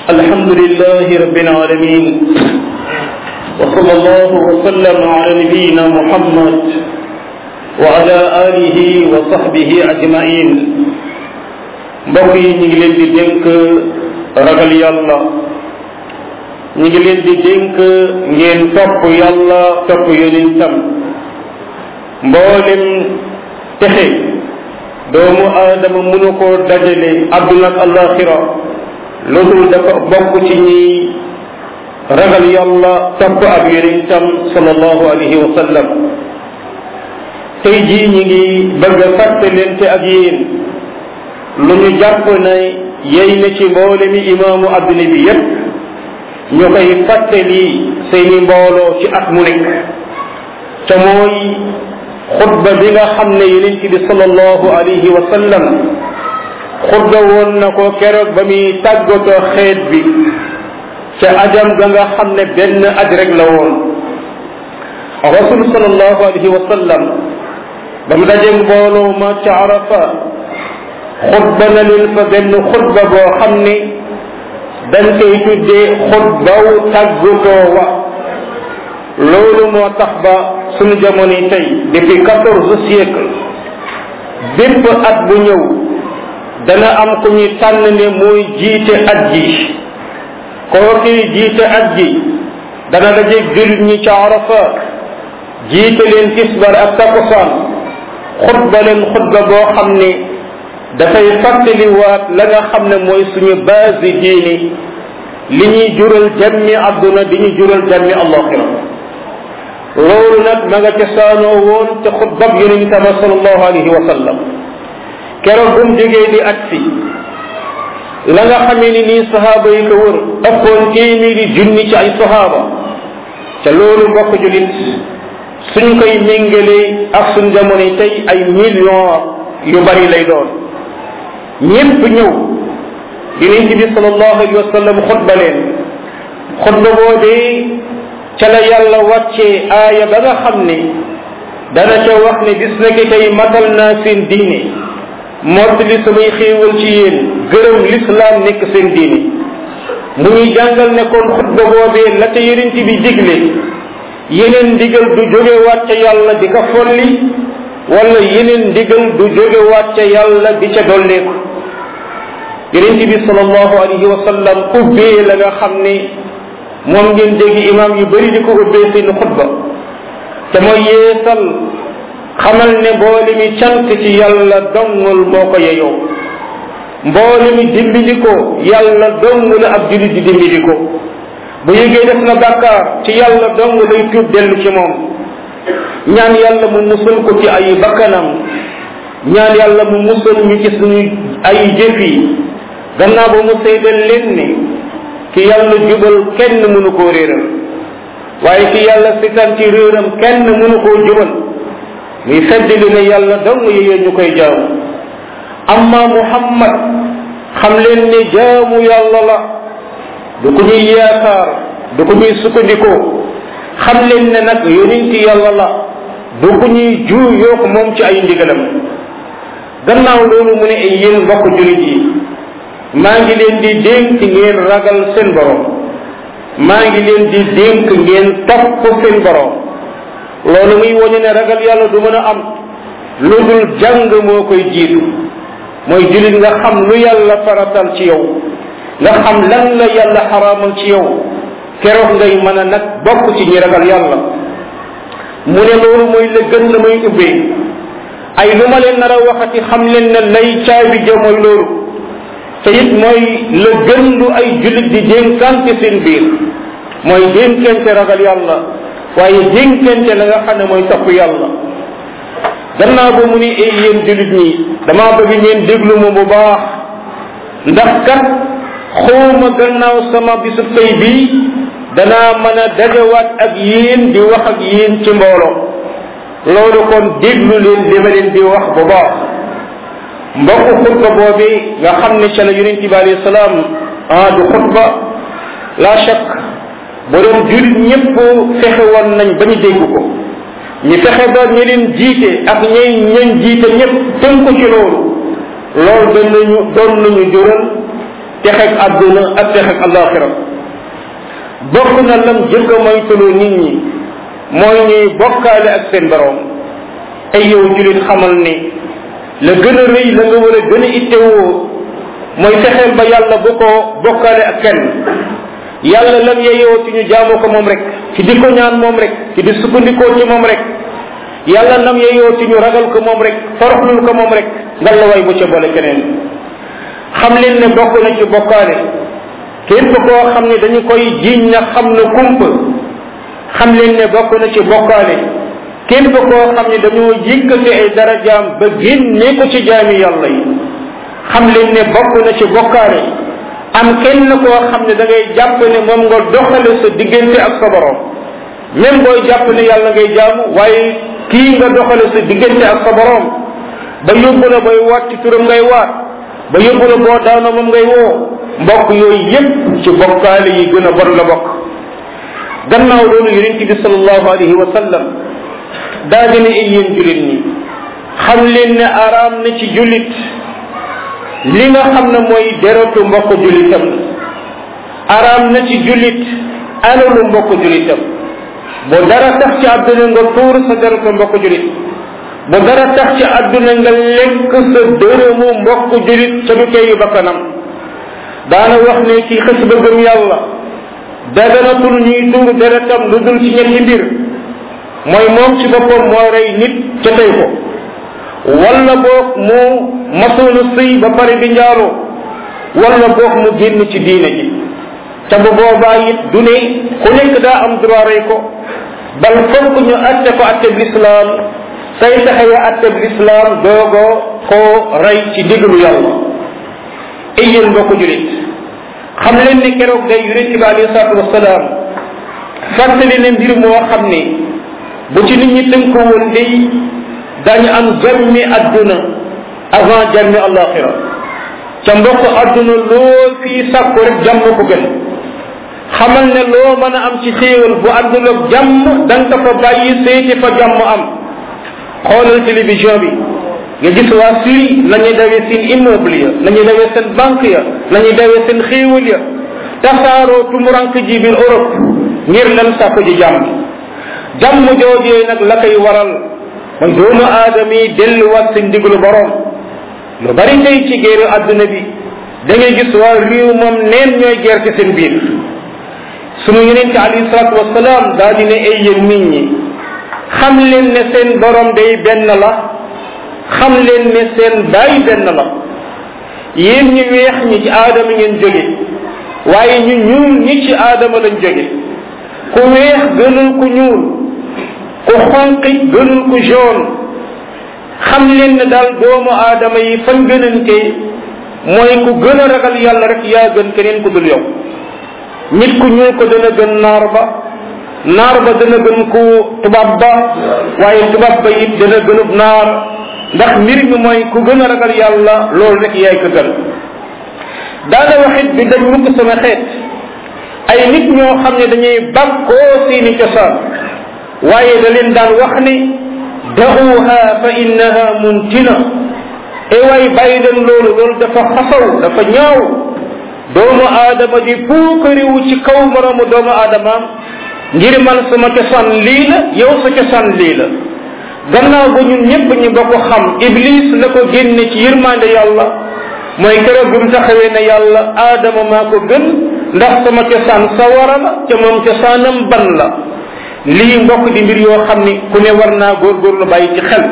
الحمد لله رب العالمين وصلى الله وسلم على نبينا محمد وعلى آله وصحبه أجمعين mbokk yi ñu ngi leen di dénk ragal yàlla ñu ngi leen di dénk ngeen topp yàlla topp yonentam mboolem texe doomu aadama mënu koo dajale àdduna ak alaxira loolu dafa bokk ci ñi ragal yàlla topp ab yonentam sallallahu alayhi wa sallam tey jii ñi ngi bëgg a fàttalente ak yéen lu ñu jàpp ne yey na ci mboole mi imaamu adduna bi yépp ñu koy fàttali seeni mbooloo ci at mu nekk te mooy xutba bi nga xam ne yonent bi sallallahu alayhi wa sallam xutba woon na ko keroog ba muy tàggatoo xeet bi ca ajam ga nga xam ne benn aj rek la woon rasul sallallahu alayhi wa sallam ba mu dajeeg mbooloo ma ca arafa xutba na leen fa benn xutba boo xam ne dañ koy tuddee xutbaw tàggatoo wa loolu moo tax ba suñu jamono tey depuis quatorze siècle bépp at bu ñëw dana am ku ñu tànn ne mooy jiite at ji kooki jiite at ji dana dajeeg jullit ñi ca arafa jiite leen tisbar ak takusaan xutba leen xutba boo xam ne dafay fàttaliwaat la nga xam ne mooy suñu base diini li ñuy jural jàmmi àdduna di ñu jural jàmmi allaxira loolu nag ma nga cosaanoo woon te xutbab yonent ba sallallahu alayhi wa sallam keroog bu mu jógee di aj si la nga xamee ni nii sahaaba yi ko wër ëppoon téeméeri junni ci ay sahaaba te loolu mbokk julit suñ koy méngalee ak suñ jamono tey ay millions yu bari lay doon ñépp ñëw yonent bi sallallahu alayhi wa sallam xutba leen xutba boobee ca la yàlla wàccee aaya ba nga xam ne dana ca wax ne bis na ki tey matal naa seen diine mottali samay xéewal ci yéen gërëm lislaam nekk seen diine mu ñuy jàngal ne kon xutba boobee la ca yonent bi digle yeneen ndigal du jógewaat ca yàlla di ko folli wala yeneen ndigal du jógewaat ca yàlla di ca dolleeku yonent bi sallallahu alayhi wa sallam ubbee la nga xam ne moom ngeen dégg imam yu bëri di ko ubbee seen xutba te mooy yeesal xamal ne mboole mi cant ci yàlla dongul moo ko yeyoo mboole mi dimbali ko yàlla dong la ab julit di dimbali ko bu yëgee def na bàkkaar ci yàlla dong lay tuub dellu ci moom ñaan yàlla mu musal ko ci ay bakkanam ñaan yàlla mu musal ñu ci suñu ay jëf yi gannaaw ba mu seedal leen ne ki yàlla jubal kenn mënu koo réeral waaye ki yàlla sitan ci réeram kenn mënu koo jubal muy fedd li ne yàlla dong yeyee ñu koy jaamu amma muhammad xam leen ne jaamu yàlla la du ko ñuy yaakaar du ko ñuy sukkandikoo xam leen ne nag yonenti yàlla la du ko ñuy juu yoo ko moom ci ay ndigalam gannaaw loolu mu ne ay yéen mbokk julit yi maa ngi leen di dénk ngeen ragal seen borom maa ngi leen di dénk ngeen topp seen borom loolu muy woñu ne ragal yàlla du mën a am lu dul jàng moo koy jiitu mooy julit nga xam lu yàlla faratal ci yow nga xam lan la yàlla xaraamal ci yow keroog ngay mën a nag bokk ci ñi ragal yàlla mu ne loolu mooy la gën la muy ubbee ay lu ma leen nar a waxati xam leen ne lay caabi ja mooy loolu te it mooy la gën lu ay jullit di dénkante seen biir mooy dénkante ragal yàlla waaye dénkante la nga xam ne mooy topp yàlla gannaaw ba mu ni ay yéen jullit ñi damaa bëgg ngeen déglu ma bu baax ndax kat xawma gannaaw sama bisub tey bii danaa mën a dajawaat ak yéen di wax ak yéen ci mbooloo loolu kon déglu leen li ma leen di wax bu baax mbokku xutba boobi nga xam ne ca la yonent bi alayhi salaam ah du xutba la chak bu doon julit ñëpp fexe woon nañ ba ñu dégg ko ñu fexe ba ñi leen jiite ak ñay ñañ jiite ñëpp tënku ci loolu loolu doon nañu doon nañu jural texeg àdduna ak texeg alaxira bokk na lam jëkk a moytuloo nit ñi mooy ñuy bokkaale ak seen borom ay yow julit xamal ni la gën a rëy la nga war a gën a ittewoo mooy fexeel ba yàlla bu ko bokkaale ak kenn yàlla lam yeyoo ci ñu jaamu ko moom rek ci di ko ñaan moom rek ci di sukkandikoo ci moom rek yàlla lam yeyoo ci ñu ragal ko moom rek toroxlul ko moom rek ngal la way bu ca boole keneen xam leen ne bokk na ci bokkaale képp koo xam ne dañu koy jiiñ na xam na kumpa xam leen ne bokk na ci bokkaale képp koo xam ne dañoo yëkkati ay darajaam ba génne ko ci jaami yàlla yi xam leen ne bokk na ci bokkaale am kenn koo xam ne da ngay jàpp ne moom nga doxale sa diggante ak sa borom même booy jàpp ne yàlla ngay jaamu waaye kii nga doxale sa diggante ak sa borom ba yóbbu la booy waat ci turam ngay waat ba yóbbu la boo daano moom ngay woo mbokk yooyu yépp ci bokkaale yi gën a bon la bokk gannaaw loolu yonente bi salallahu alayhi wa sallam daa dina ay yéen julit ñi xam leen ne araam na ci julit li nga xam ne mooy deretu mbokk julitam araam na ci julit alalu mbokk julitam bu dara tax ci àdduna nga tuur sa deretu mbokk julit bu dara tax ci àdduna nga lekk sa dërëmu mbokk julit ca du teyu bakkanam daana wax ne ci xës ba gëm yàlla daganatul ñuy tuur deretam lu dul ci ñetti mbir mooy moom ci boppam moo rey nit ca tey ko wala boog mu masoonu sëy ba pare di njaaloo wala boog mu génn ci diine ji te bu boobaa it du ne ku nekk daa am droit rey ko bal fokk ñu atte ko atte bi lislaam say taxawe atte bi lislaam doogo koo rey ci diglu yàlla ay yéen mbokk julit xam leen ni keroog day yonent bi alayhi salaatu wasalaam fàttali ne mbir moo xam ne bu ci nit ñi tënko woon day dañu am jàmmi adduna avant jàmmi alaxira ca mbokk adduna loo fii sàkku rek jàmm ko gën xamal ne loo mën a am ci xéewal bu àndul ak jàmm da nga fa bàyyi seeti fa jàmm am xoolal télévision bi nga gis waa Syrie nañuy dawee seen immeuble ya nañuy dawee seen banque ya nañuy dawee seen xéewal ya tasaaroo tumurank ji biir Europe ngir lan sàkku ji jàmm jàmm joojee nag la koy waral mooy doomu aadama yi delluwaat seen diglu borom lu bari tey ci géeru àdduna bi da ngay gis waa réew moom neen ñooy geer ci seen biir sunu yeneen ci alayhi salaatu wasalaam daa di ne ay yéen nit ñi xam leen ne seen borom day benn la xam leen ne seen baay benn la yéen ñi weex ñi ci aadama ngeen jóge waaye ñu ñuul ñi ci aadama lañ jóge ku weex gënul ku ñuul ku xonqi gënul ku jaune xam leen ne daal doomu aadama yi fan gënante mooy ku gën a ragal yàlla rek yaa gën keneen ku dul yow nit ku ñuul ko dana gën naar ba naar ba dana gën ku tubaab ba waaye tubaab ba it dana gënub naar ndax mbir mi mooy ku gën a ragal yàlla loolu rek yaay ko gën daana waxit bi dañ mukk sama xeet ay nit ñoo xam ne dañuy bàkkoo seeni cosaan waaye da leen daan wax ni daxuha fa innaha muntina e waay bàyyi leen loolu loolu dafa xasaw dafa ñaaw doomu aadama di puukariwu ci kaw moroomu doomu aadamaam ngir man sama cosaan lii la yow sa cosaan lii la gannaaw ba ñun ñëpp ñu ba ko xam iblis la ko génne ci yërmande yàlla mooy keroog bi mu taxawee ne yàlla aadama maa ko gën ndax sama cosaan sawara la ca moom cosaanam ban la lii mbokk di mbir yoo xam ni ku ne war naa góorgóorlu bàyyi ci xel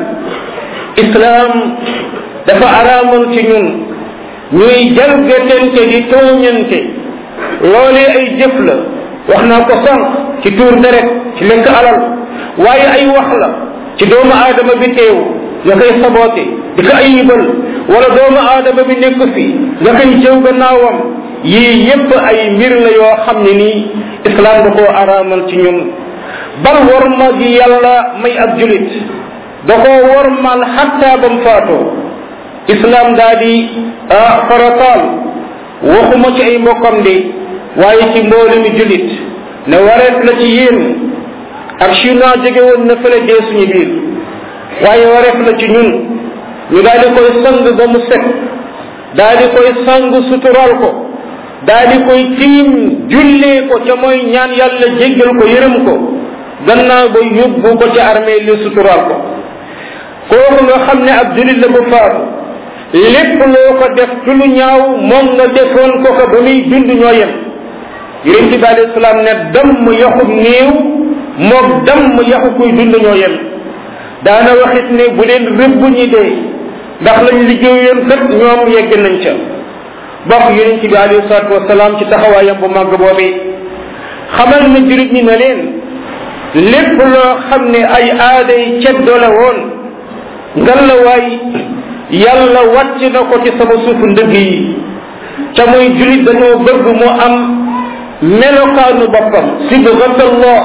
islaam dafa araamal ci ñun ñuy jalgatente di tooñante loolee ay jëf la wax naa ko sànq ci tuur deret ci lekk alal waaye ay wax la ci doomu aadama bi teew nga koy saboote di ko ayibal wala doomu aadama bi nekk fi nga koy jëw gannaawam yii yépp ay mbir la yoo xam ne nii islam da koo araamal ci ñun bal worma gi yàlla may ab julit da koo wormal xatta ba mu faatoo islam daa di farataal waxuma ci ay mbokkam de waaye ci mboole mi julit ne wareet la ci yéen ak chinois jóge woon na fële dee suñu biir waaye wareef la ci ñun ñu daal di koy sang ba mu set daal di koy sang sutural ko daa di koy tiim jullee ko ca mooy ñaan yàlla jéggal ko yërëm ko gannaaw ba yóbbu ko ca armée li suturaal ko kooku nga xam ne ab julit la bu faatu lépp loo ko def ci lu ñaaw moom nga defoon ko ko ba muy dund ñoo yem yonent bi alayhi salaam ne damm yaxub néew moog damm yaxu kuy dund ñoo yem daana waxit ne bu leen rëbb ñi dee ndax lañ liggéeyoon kat ñoom yegg nañ ca bokk yonent bi alayhi salaatu wasalaam ci taxawaayam bu màgg boobi xamal na jurit ñi ne leen lépp loo xam ne ay aaday ceddo la woon ngalawaay yàlla wàcc na ko ci sama suufu ndëgg yi ca muy julit dañoo bëgg mu am melokaanu boppam sibgat allah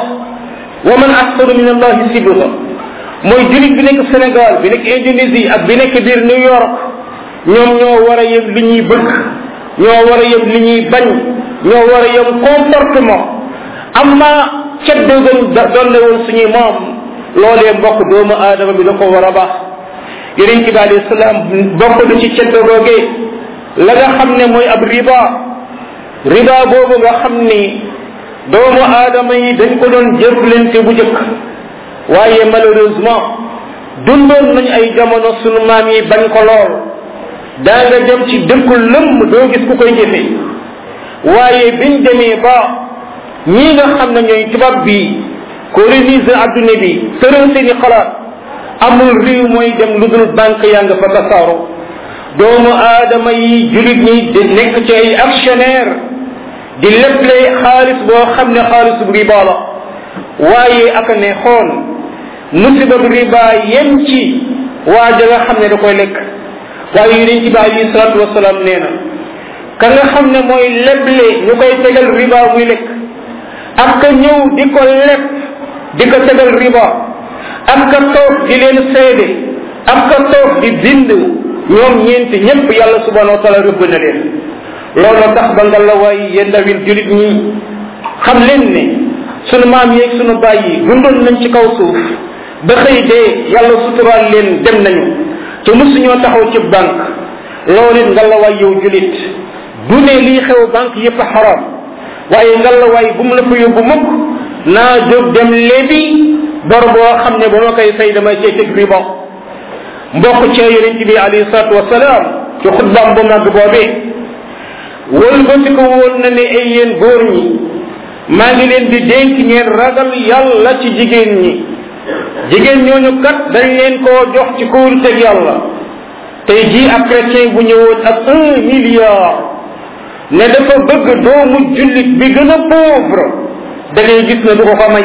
wa man ahsanu min allahi sibga mooy julit bi nekk Sénégal bi nekk Indonésie ak bi nekk biir New York ñoom ñoo war a yem li ñuy bëgg ñoo war a yem li ñuy bañ ñoo war a yem comportement amma ceddo gën doon ne woon suñuy moom loolee mbokk doomu aadama bi da ko war a baax yonent bi alayhi salaam bokk na ci ceddo googee la nga xam ne mooy ab riba riba boobu nga xam ni doomu aadama yi dañ ko doon jëflante bu jëkk waaye malheureusement dundoon nañ ay jamono sunu maam yi bañ ko lool daa nga dem ci dëkku lëmm doo gis ku koy jëfe waaye biñ demee ba ñii nga xam ne ñooy tubaab bi coloniser adduna bi tëral seeni xalaat amul réew mooy dem lu dul banque yaa nga fa tasaaro doomu aadama yi julit ñi di nekk ci ay actionnaire di leble xaalis boo xam ne xaalis bu riba la waaye aka ne xool musiba bu riba yem ci waa ja nga xam ne da koy lekk waaye yonent bi alayhi salatu wasalaam nee na ka nga xam ne mooy leble ñu koy tegal riba muy lekk ak ka ñëw di ko leb di ko tegal riba ak ka toog di leen seede ak ka toog di bind ñoom ñeenti ñëpp yàlla subhanahu wa taala rëbb na leen loolu tax ba nga la waay yéen ndawil julit ñi xam leen ne sunu maam yeeg sunu baay yi dundoon nañ ci kaw suuf ba xëy dee yàlla suturaal leen dem nañu te mosuñoo taxaw ci banque loolu it nga la waay yow julit du ne lii xew banque yépp xaram waaye nga la waay bu mu la fa yóbbu mukk naa jóg dem lebi bor boo xam ne ba ma koy fay damay cee teg riba mbokk cee yonent bi alayhi salatu wasalaam ci xutbaam bu mag boobee wëlbati ko woon na ne ay yéen góor ñi maa ngi leen di dénk ngeen ragal yàlla ci jigéen ñi jigéen ñooñu kat dañ leen koo jox ci kóoluteg yàlla tey jii ab chrétien bu ñëwoon ak un milliard ne dafa bëgg doomu jullit bi gën a pauvre da ngay gis ne du ko ko may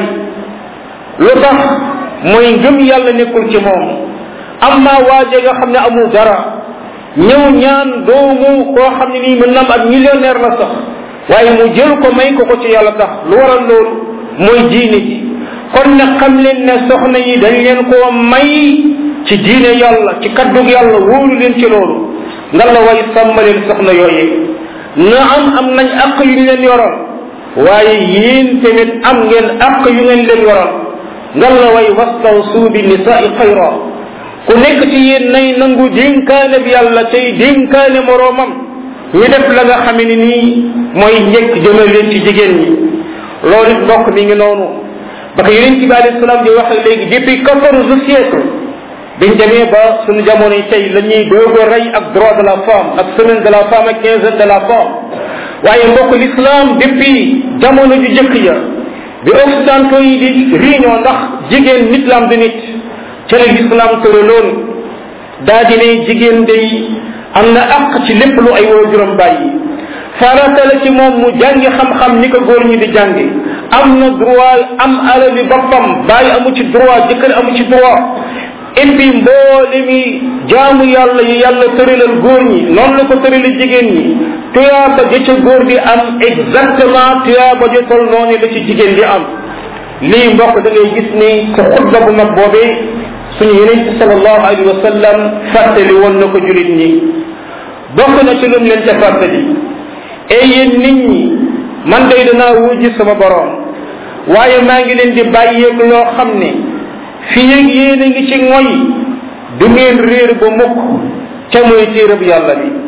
lu tax mooy ngëm yàlla nekkul ci moom amma waaje nga xam ne amul dara ñëw ñaan doomu koo xam ne nii mën nam ak millionnaire la sax waaye mu jël ko may ko ko ci yàlla tax lu waral loolu mooy diine ji kon nag xam leen ne soxna yi dañ leen koo may ci diine yàlla ci kaddug yàlla wóolu leen ci loolu nga la way sàmm leen soxna yooyee na am am nañ àq yu ñu leen yoral waaye yéen tamit am ngeen àq yu ngeen leen yoral nga la way wastawsu bi nisaai xayra ku nekk ci yéen nay nangu dénkaane bi yàlla tey dénkaane moroomam ñu def la nga xam ne nii mooy njëkk jëmal leen ci jigéen ñi loolu it mbokk mi ngi noonu ba ko yeneen ci bi alayhi salaam di wax léegi depuis quatorze siècle biñ demee ba suñu jamono yi tey la ñuy doog a rey ak droit de la femme ak semaine de la femme ak quinzaine de la femme waaye mbokk l'islam depuis jamono ju jëkk ya bi occidentaux yi di réunion ndax jigéen nit la am du nit ca la l'islam tëraloon daa di ne jigéen day am na àq ci lépp lu ay waajuram bàyyi farata la ci moom mu jàngi xam-xam ni ko góor ñi di jàngi am na droit am alali boppam bàyyi amu ci droit jëkkër amu ci droit et puis mboole mi jaamu yàlla yi yàlla tëralal góor ñi noonu la ko tëralal jigéen ñi tuyaaba ja ca góor di am exactement tuyaaba ja tol noonu la ci jigéen di am lii mbokk da ngay gis ni sa xutba bu mag boobee suñu yeneen ci salallahu alayhi wa sallam fàttali woon na ko julit ñi bokk na ci lum leen ca fàttali et yéen nit ñi man day danaa wujji sama borom waaye maa ngi leen di bàyyeeg loo xam ne fii ak yéen a ngi ci ngoy du ngeen réer ba mukk ca mooy téerab yàlla bi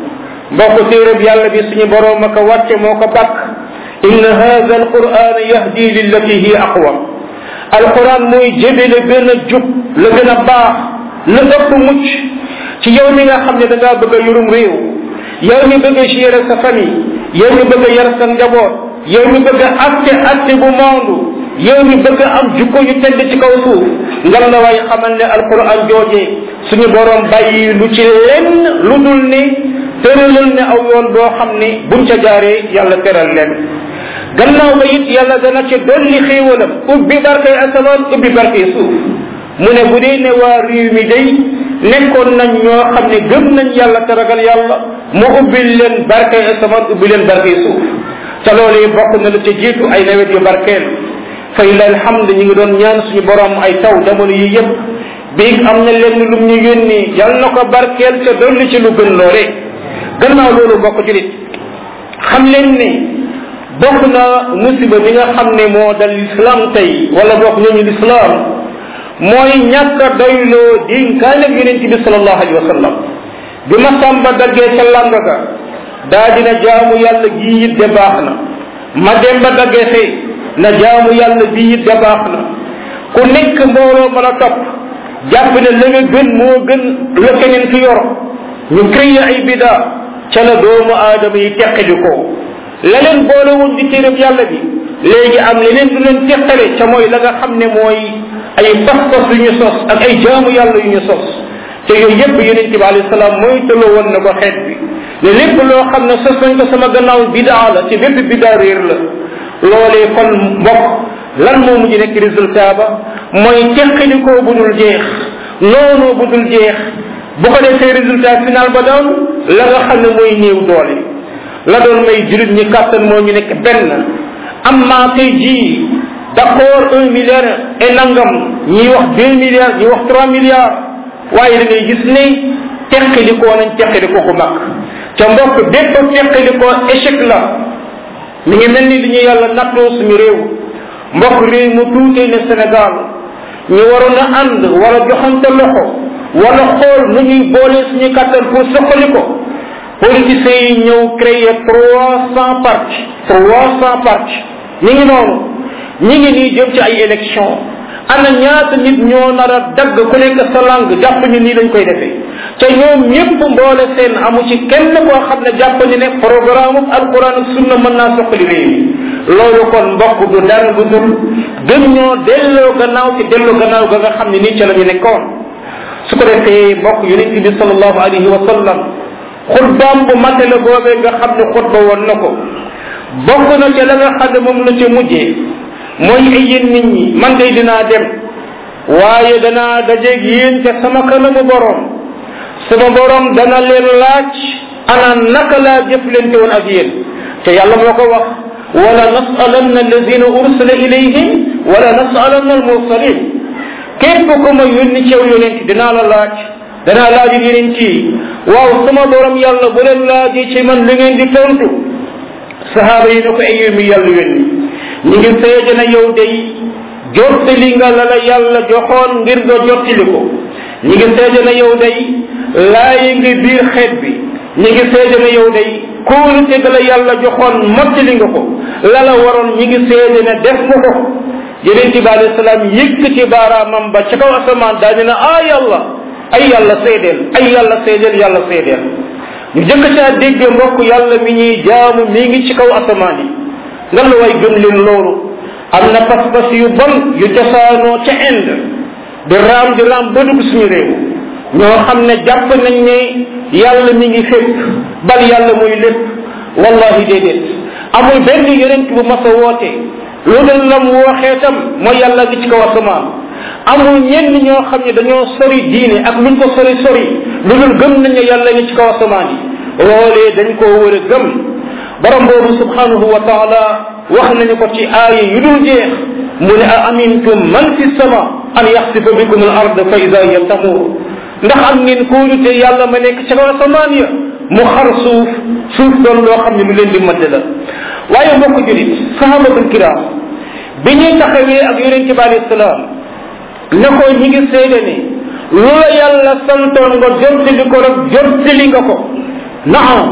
mbokk téereb yàlla bi suñu boroom a ko wàcce moo ko bàkk inna hada alquran yahdi lillati hiya aqwam alquran mooy jëbe la gën a jub la gën a baax la ëpp mucc ci yow mi nga xam ne da ngaa bëgg a yorum réew yow mi bëgg a gérer sa famille yow mi bëgg a yar sa njaboot yow mi bëgg a atte atte bu maandu yow mi bëgg a am jukko yu tedd ci kaw suuf ngal la waay xamal ne alquran jooje suñu borom bàyyi lu ci lenn lu dul ne tëralal ne aw yoon boo xam ne buñ ca jaaree yàlla teral leen gannaaw ba it yàlla dana ca dolli xéewalam ubbi barkay asamaan ubbi barkay suuf mu ne bu dee ne waa réew mi day nekkoon nañ ñoo xam ne gëm nañ yàlla te ragal yàlla mu ubbil leen barkay asamaan ubbi leen barkay suuf te loolu yi bokk na la ca jiitu ay nawet yu barkeel fa illa alhamd ñu ngi doon ñaan suñu borom ay taw jamono yi yëpp biig am na lenn lum ñu yónni yal na ko barkeel te dolli ci lu gën loole gannaaw loolu bokk julit xam leen ne bokk na musiba bi nga xam ne moo dal l'islam tey wala bokk ñooñu l'islam mooy ñàkk a doyloo dénkaaneb yonent bi salallahu alayhi wa sallam bi ma sàmba daggee ca làng ga daa dina jaamu yàlla gii it de baax na ma dem ba daggee fee na jaamu yàlla bii it de baax na ku nekk mbooloo mën a topp jàpp ne la nga gën moo gën la keneen fi yor ñu créé ay bida ca la doomu aadama yi teqali ko la leen boole woon di téereb yàlla bi léegi am leneen lu leen teqale ca mooy la nga xam ne mooy ay pas-pas yu ñu sos ak ay jaamu yàlla yu ñu sos te yooyu yépp yonent bi alayhi salaam mooy tëloo woon na ko xeet bi ne lépp loo xam ne sos nañ ko sama gannaaw bidaa la ci bépp bidaa réer la loolee kon mbokk lan moo mujj nekk résultat ba mooy teqalikoo bu dul jeex noonoo bu dul jeex bu ko defee résultat final ba doon la nga xam ne mooy néew doole la doon may julit ñi kàttan moo ñu nekk benn am maa tey jii d'accord un milliard et nangam ñi wax deux milliards ñi wax trois milliards waaye da ngay gis ne teqalikoo nañ teqalikoo ku mag ca mbokk bépp teqalikoo échec la mi ngi mel ni li ñu yàlla nattoo suñu réew mbokk réew mu tuutee ne Sénégal ñu waroon a ànd wala joxante loxo wala xool nu ñuy boole suñu kàttan pour soxali ko politiciens yi ñëw créer trois cent partis trois cent partis ñi ngi noonu ñi ngi nii jëm ci ay élection ana ñaata nit ñoo nar a dagg ku nekk sa langue jàpp ñu nii lañ koy defee te ñoom ñëpp mboole seen amu ci kenn koo xam ne jàpp ñu ne programme alquran ak sunna mën naa soxali réew mi loolu kon mbokk du dara du dul gën ñoo delloo gannaaw ci delloo gannaaw ga nga xam ne nii ca la ñu nekkoon su ko defee mbokk yonent bi sallallahu alayhi wa sallam xutbaam bu matale boobee nga xam ne xutba woon na ko bokk na ca la nga xam ne moom la ca mujjee mooy ay yéen nit ñi man day dinaa dem waaye danaa dajeeg yéen ca sama kanamu borom sama borom dana leen laaj ana naka laa jëflante woon ak yéen te yàlla moo ko wax wala nasalanna alladina ursila ilayhim wala nasalanna almursalin képp ku ma yónni cew yonent dinaa la laaj danaa laaj yonent yi waaw sama borom yàlla bu leen laajee ci man li ngeen di tontu sahaaba yi ne ko ay mi yàlla yónni ñi ngi seede na yow day jottali nga la la yàlla joxoon ngir nga jottali ko ñi ngi seede na yow day laayi nga biir xeet bi ñi ngi seede na yow day kóolute ga la yàlla joxoon mottali nga ko la la waroon ñi ngi seede na def nga ko yonent bi alayhi salaam yëkkati baaraamam ba ca kaw asamaan daal dina ah yàlla ay yàlla seedeel ay yàlla seedeel yàlla seedeel ñu jëkk caa dégg mbokk yàlla mi ñuy jaamu mi ngi ci kaw asamaan yi nga la way gëm leen loolu am na pas-pas yu bon yu cosaanoo ca Inde di raam di raam ba dugg suñu réew ñoo xam ne jàpp nañ ne yàlla mi ngi fépp bal yàlla muy lépp wallahi déedéet amul benn yonent bu mas a woote lu dul lam wooxee tam mooy yàlla gi ci kaw asamaan amul ñenn ñoo xam ne dañoo sori diine ak luñ ko sori sori lu dul gëm nañ ne yàlla ngi ci kaw asamaan yi loolee dañ koo war a gëm borom boobu subhanahu wa taala wax nañu ko ci aaya yu dul jeex mu ne a amintum man fi sama an yaxsifa bikum al ard fa ida hiya tamur ndax am ngeen kóolute yàlla ma nekk ci kaw asamaan ya mu xar suuf suuf doon loo xam ne lu leen di madd la waaye mbokk julit sahabatul kiram bi ñuy taxawee ak yonente bi alayhi salaam ne ko ñi ngi seede ne lu la yàlla santoon nga jottali ko rek jottali nga ko naam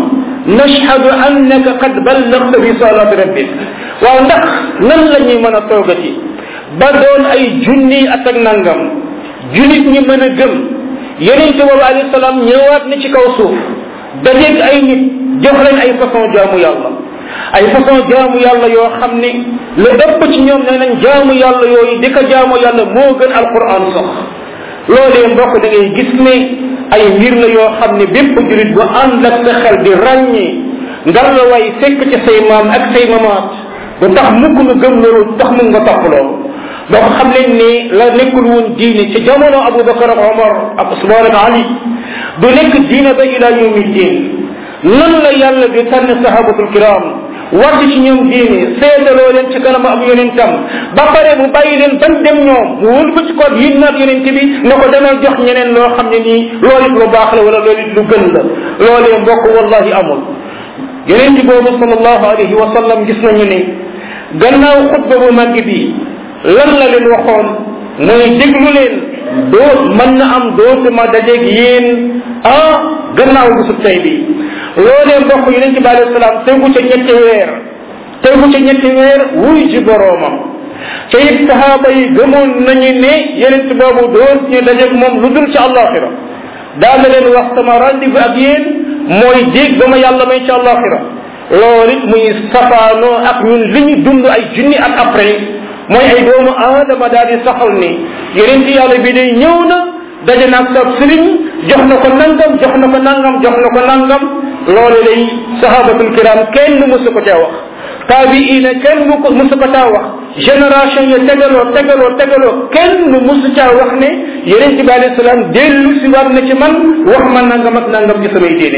nashhadu annaka qad ballagta risalati rabbik waaw ndax nan la ñuy mën a toogati ba doon ay junni at ak nangam julit ñi mën a gëm yonente boobu alayhi salaam ñëwaat na ci kaw suuf dajeeg ay nit jox leen ay façon jaamu yàlla ay façon jaamu yàlla yoo xam ni lu ëpp ci ñoom nee nañ jaamu yàlla yooyu di ko jaamu yàlla moo gën alquran sax loolee mbokk da ngay gis ne ay mbir la yoo xam ne bépp julit bu ànd ak sa xel di ràññee ngar la way fekk ci say maam ak say mamaat du tax mukk nga gëm loolu tax mu nga topp loolu donc xam leen ne la nekkul woon diine ci jamono abubakar ak omar ak usman ak ali du nekk diine ba ila yawmi diin nan la yàlla di tànn sahabatul kiram wàcc ci ñoom diine seedaloo leen ci kanam ab yonentam ba pare mu bàyyi leen ban dem ñoom mu wël ba ci ko yin naat yonente bi ne ko demal jox ñeneen loo xam ne nii loolu it lu baax la wala loolu it lu gën la loolee mbokk wallahi amul yonente boobu sallallahu alayhi wa sallam gis nañu ne gannaaw xutba bu màgg bi lan la leen waxoon mooy déglu leen doo mën na am dootuma dajeeg yéen ah gannaaw bisub tey bi loolee mbokk yonente bi alayhi salaam tegu ca ñetti weer tegu ca ñetti weer wuy ci boroomam ca it sahaaba yi gëmoon nañu ne yonente boobu doot ñu dajeeg moom lu dul ci àllaaxira daana leen wax sama rendez-vous ak yéen mooy dégg ba ma yàlla may ci àllaaxira loolu it muy safaanoo ak ñun li ñu dund ay junni at après mooy ay doomu aadama daal di saxal ni yonente yàlla bi day ñëw na daje naag sa sëriñ jox na ko nangam jox na ko nangam jox na ko nangam loolu lay sahabatul kiram kenn musu ko caa wax taabiina kenn mu ko musu ko caa wax génération ya tegaloo tegaloo tegaloo kenn musu caa wax ne yonente bi alayhi salaam dellu si war na ci man wax ma nangam ak nangam ci samay diine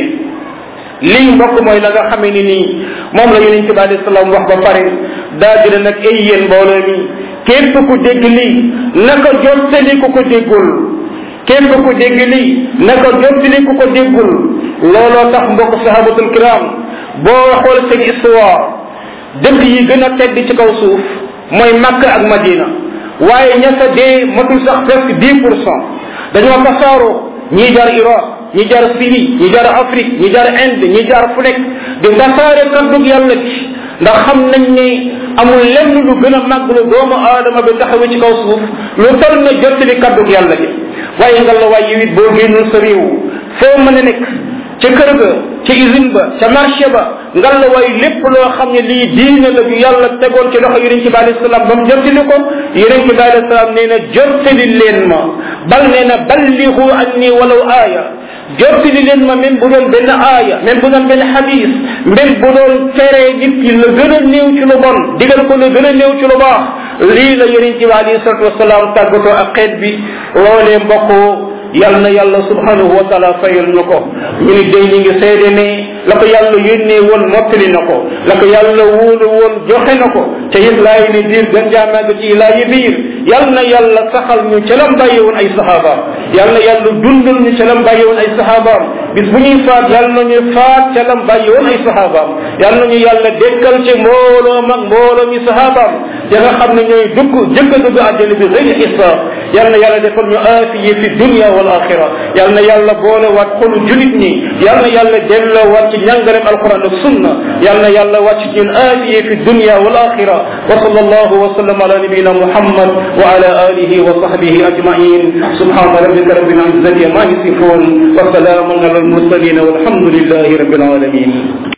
lii mbokk mooy la nga xamee ni nii moom la yonente bi alayhi salaam wax ba pare daa dina nag ay yéen mbooloo mi képp ku dégg lii naka jottali ku ko déggul képp ku dégg lii naka jottali ku ko déggul looloo tax mbokk sahabatul kiram boo xool seen histoire dëkk yi gën a tedd ci kaw suuf mooy Makka ak Madina waaye ña sa dee matul sax presque dix pour cent dañoo tasaaroo ñii jaar Irak ñi jaar Syrie ñi jaar Afrique ñi jaar Inde ñi jaar fu nekk di tasaare kaddug yàlla ci ndax xam nañ ne amul lenn lu gën a màgg lu doomu aadama bi taxawee ci kaw suuf lu toll na jottali kaddug yàlla gi waaye nga la waaye it boo génnul sa réew foo mën a nekk ca kër ga ca usine ba ca marché ba ngal la way lépp loo xam ne lii diine la ju yàlla tegoon ci loxo yonente bi alayhi salaam ba mu jottali ko yonente bi alayhi salaam nee na jottali leen ma bal nee na ballihu anni walaw aaya jottali leen ma même bu doon benn aaya même bu doon benn xadis même bu doon tere nit ki la gën a néew ci lu bon digal ko la gën a néew ci lu baax lii la yonente bi alayhi salatu wasalaam tàggatoo ak xeet bi loolee mbokk yal na yàlla subhanahu wa taala fayal na ko ñu ni day ñi ngi seede ne la ko yàlla yónnee woon mottali na ko la ko yàlla wóolu woon joxe na ko te it laay ni diir gën jaamaaga ci laa yi biir yal na yàlla saxal ñu ca lam bàyyi woon ay saxaabaam yal na yàlla dundal ñu ca lam bàyyi woon ay saxaabaam bis bu ñuy faat yal na ñu faat ca lam bàyyi woon ay saxaabaam yal na ñu yàlla dekkal ci mbooloo mag mbooloo mi saxaabaam ya nga xam ne ñooy dugg jëkk a dugg àjjana bi xëy xisaab yal na yàlla defal ñu aafiye fi dunia wal axira yal na yàlla boole waat xolu julit ñi yal na yàlla delloo waat ci njàngalem alquran ak sunna yal na yàlla wàcc ci ñun aafiye fi dunia wal axira wa sallallahu wa sallam ala nabiyina muhammad wa ala alihi wa sahbihi ajmain subhana rabbika rabbil izzati ma yasifun wa salamun ala al mursalin walhamdulillahi rabbil alamin